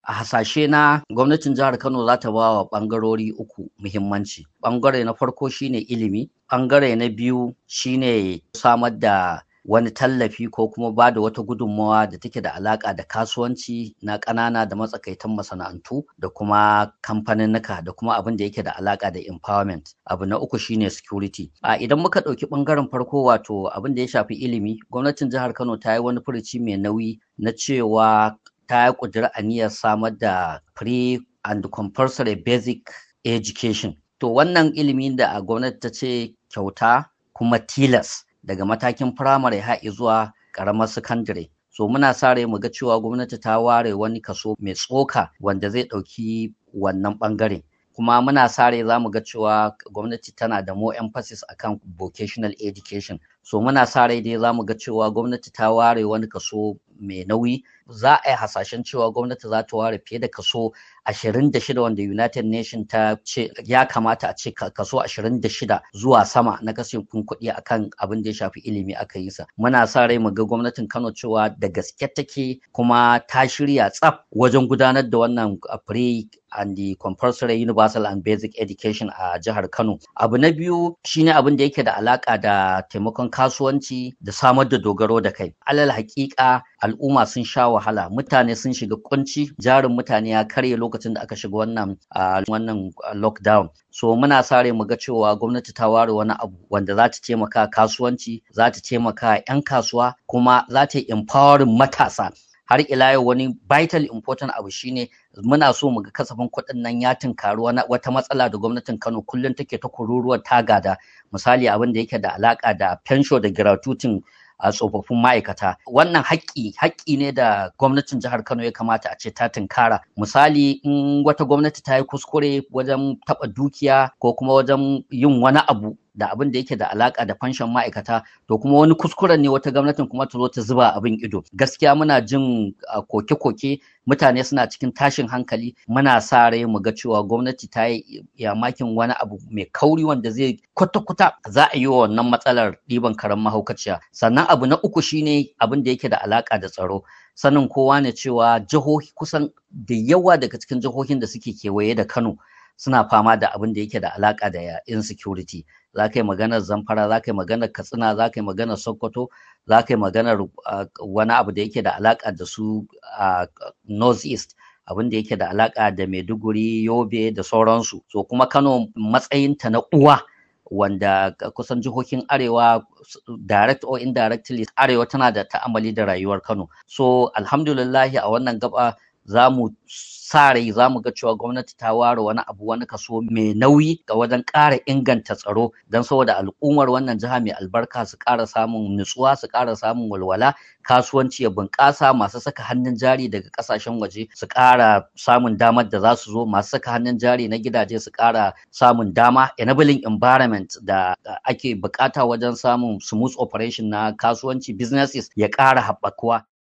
a hasashe na gwamnatin jihar Kano za ta ba wa ɓangarori uku muhimmanci. Ɓangare na farko shine ilimi, ɓangare na biyu shine samar da wani tallafi ko kuma ba da wata gudunmawa da take da alaƙa da kasuwanci na ƙanana da matsakaitan masana'antu da kuma kamfaninnika da kuma abin da yake da alaƙa da empowerment. Abu na uku shine security. A idan muka ɗauki ɓangaren farko wato abin da ya shafi ilimi, gwamnatin jihar Kano ta yi wani furuci mai nauyi na cewa ta yi ƙudiri aniyar samar da free and compulsory basic education. To wannan ilimin da a gwamnati ta ce kyauta kuma tilas daga matakin firamare har zuwa ƙaramar sakandare. So muna sa rai mu ga cewa gwamnati ta ware wani kaso mai tsoka wanda zai ɗauki wannan ɓangare. Kuma muna sa rai za mu ga cewa gwamnati tana da more emphasis akan vocational education. So muna sa rai dai za mu ga cewa gwamnati ta ware wani kaso mai nauyi za a yi hasashen cewa gwamnati za ta ware fiye da kaso 26 wanda United Nation ta ce ya kamata a ce kaso 26 zuwa sama na kashin kuɗi akan abin da ya shafi ilimi aka yi sa. Muna sa rai mu ga gwamnatin Kano cewa da gaske take kuma ta shirya tsaf wajen gudanar da wannan free and the compulsory universal and basic education a jihar Kano. Abu na biyu shine abin da yake da alaka da taimakon kasuwanci da samar da dogaro da kai. Alal hakika al'umma sun sha wahala, mutane sun shiga kunci, jarin mutane ya karye lokacin da aka shiga wannan wannan lockdown. So muna sa rai mu ga cewa gwamnati ta ware wani abu wanda za ta taimaka kasuwanci, za ta taimaka 'yan kasuwa, kuma za ta yi empowering matasa. har ila yau wani vital important abu shine muna so mu ga kasafin kuɗin nan ya tunkari wata matsala da gwamnatin Kano kullum take ta kururuwar tagada misali abin da yake da alaka da fensho da gratuitin a tsofaffin ma'aikata wannan haƙƙi haƙƙi ne da gwamnatin jihar Kano ya kamata a ce ta tunkara misali in wata gwamnati ta yi kuskure wajen taɓa dukiya ko kuma wajen yin wani abu da abin da yake da alaka da fanshon ma'aikata to kuma wani kuskuren ne wata gwamnatin kuma ta zo ta zuba abin ido gaskiya muna jin koke-koke mutane suna cikin tashin hankali muna sa rai mu ga cewa gwamnati ta yi yamakin wani abu mai kauri wanda zai kwata-kwata za a yi wa wannan matsalar ɗiban karen mahaukaciya sannan abu na uku shine abin da yake da alaka da tsaro sanin kowa ne cewa jihohi kusan da yawa daga cikin jihohin da suke kewaye da Kano suna fama da abin da yake da alaka da insecurity za ka yi maganar zamfara za ka yi maganar katsina za ka yi maganar sokoto za ka yi maganar wani abu da yake da alaka da su a north east abin da yake da alaka da maiduguri yobe da sauransu so kuma kano matsayinta na uwa wanda kusan jihohin arewa direct or indirectly arewa tana da ta'amali da rayuwar kano so alhamdulillahi a wannan gaba za mu sa rai za mu ga cewa gwamnati ta ware wani abu wani kaso mai nauyi ga wajen ƙara inganta tsaro don saboda al'ummar wannan jiha mai albarka su ƙara samun nutsuwa su ƙara samun walwala kasuwanci ya bunƙasa masu saka hannun jari daga ƙasashen waje su ƙara samun damar da za su zo masu saka hannun jari na gidaje su ƙara samun dama enabling environment da ake buƙata wajen samun smooth operation na kasuwanci businesses ya ƙara haɓakuwa